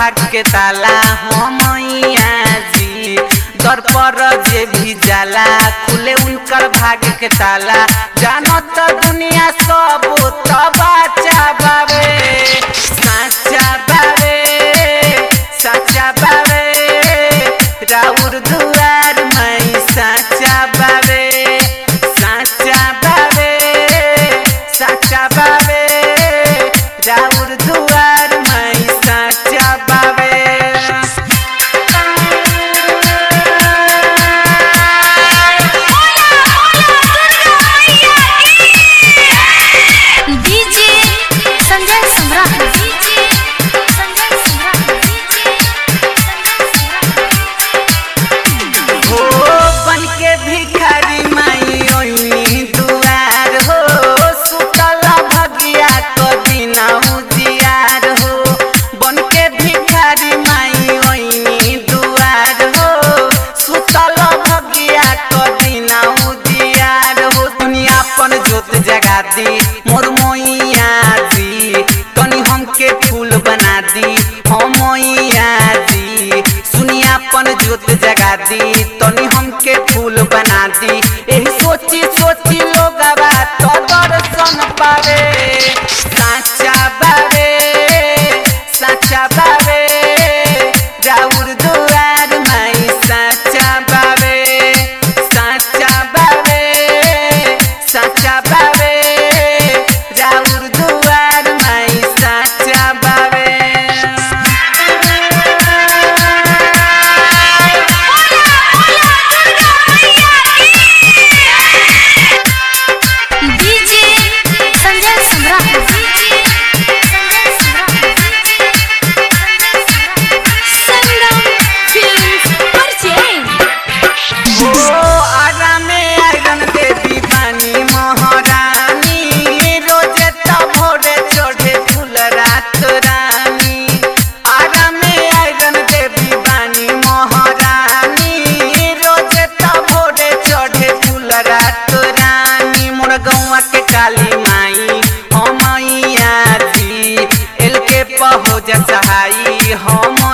भाग के ताला हमैया जी दर पर जे भी जाला खुले उनकर भाग के ताला जानो त दुनिया सब त बाचा बावे साचा बावे साचा बावे राउर दुआर मैं साचा बावे साचा बावे साचा बावे राउर दुआर मैं साचा बावे DJ Sanjay Samrat DJ Sanjay Samrat DJ हो बन के भिखारी माई ओइनी दुआर हो सुतल भगिया को दिना उजियार हो बन के भिखारी माई ओइनी दुआर हो सुतल भगिया को दिना उजियार हो दुनिया अपन जोत जगा दी मोर मोइया जी तनी हमके फूल बना दी हम मोइया जी सुनिया अपन जोत जगा दी तनी हमके फूल बना दी एही सोची सोची लोग तो दर्शन पावे साचा बावे साचा बावे राउर दुआर माई साचा बावे साचा बावे साचा बावे राउर दुआर माई साचा बावे DJ Sanjay Samrat DJ Sanjay Samrat DJ Sangam films purchase ओ आरामे आयरन देवी बानी महारानी रोजे त भोरे चढ़े फूल रात रानी आरामे आयरन देवी बानी महारानी रोजे त भोरे चढ़े फूल रात रानी मोर गौवा के काली माई हमैया जी एल के पहो सहाई हम